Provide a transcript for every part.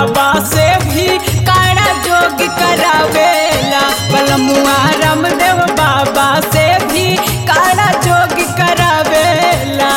बाबा से भी काड़ा जोग करावेला बलमुआ रामदेव बाबा से भी काड़ा जोग करावेला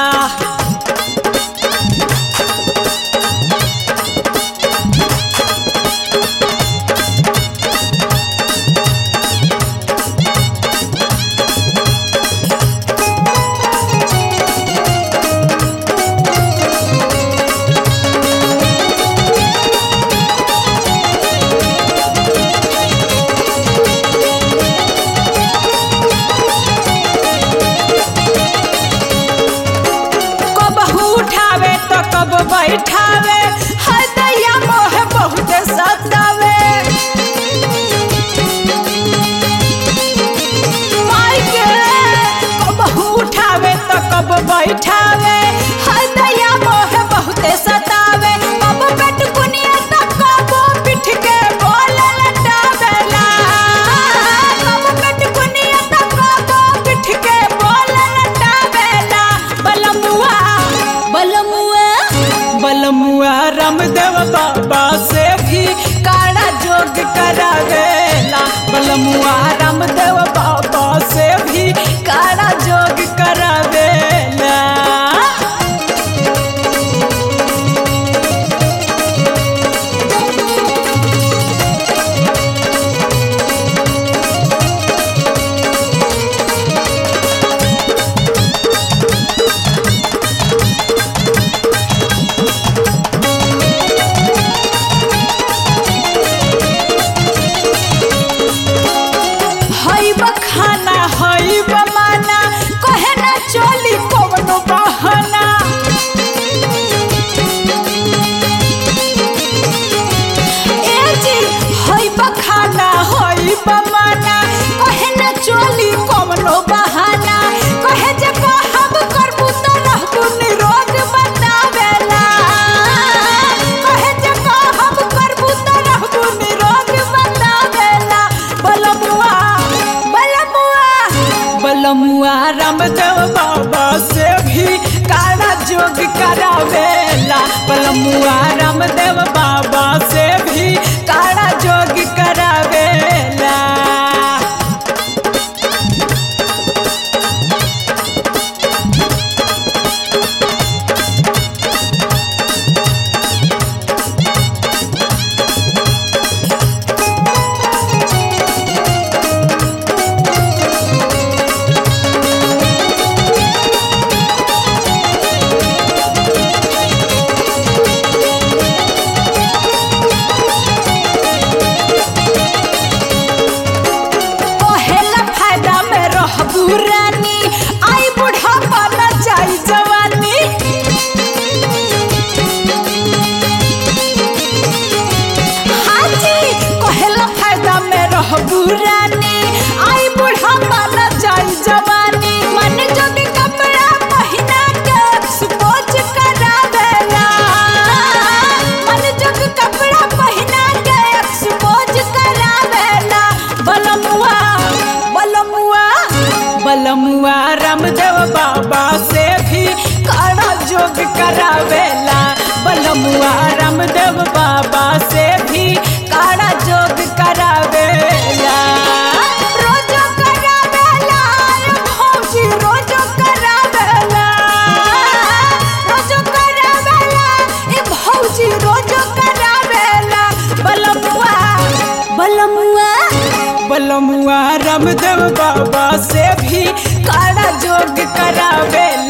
कब उठावे तो कब बैठावे हाय दैया मोह बहुत सतावे माई के कब उठावे तो कब बैठावे हाय दैया मोह बहुत सतावे कब पेट कुनिया तो कब पिठ के बोल लटावेला कब पेट कुनिया तो कब पिठ के बोल लटावेला बलमुआ बलमुआ बलमुआ रामदेव बाबा से भी काड़ा जोग करावेला बलमुआ रामदेव बाबा से भी काड़ा जोग करावेला हई खाना हई माना कहे ना चली कवनो बहाना ए जी हई खाना हई माना कहे ना चली कवनो बहाना कहे जे कहब करबू तो रहबू निरोग बतावेला कहे जे कहब करबू तो रहबू निरोग बतावेला बलमुआ बलमुआ बलमुआ रामदेव बाबा से भी काड़ा जोग करावेला बलमुआ रामदेव बाबा से भी काड़ा जोग करावेला पहला फायदा में रहबू रानी आई बुढ़ापा न जाई जवानी हाजी पहला फायदा में रहबू रानी आई बुढ़ापा न जाई जवानी मन जोगी कपड़ा पहिना के सुपोच करावेला मन जोगी कपड़ा पहिना के सुपोच करावेला बलमुआ बलमुआ बलमुआ रामदेव बाबा से भी काड़ा जोग करावेला बलमुआ रामदेव बाबा से भी काड़ा जोग करावेला रोजो करावेला रे भौजी रोजो करावेला रोजो करावेला ए भौजी रोजो करावेला बलमुआ बलमुआ बलमुआ रामदेव बाबा से भी काड़ा जोग करावेला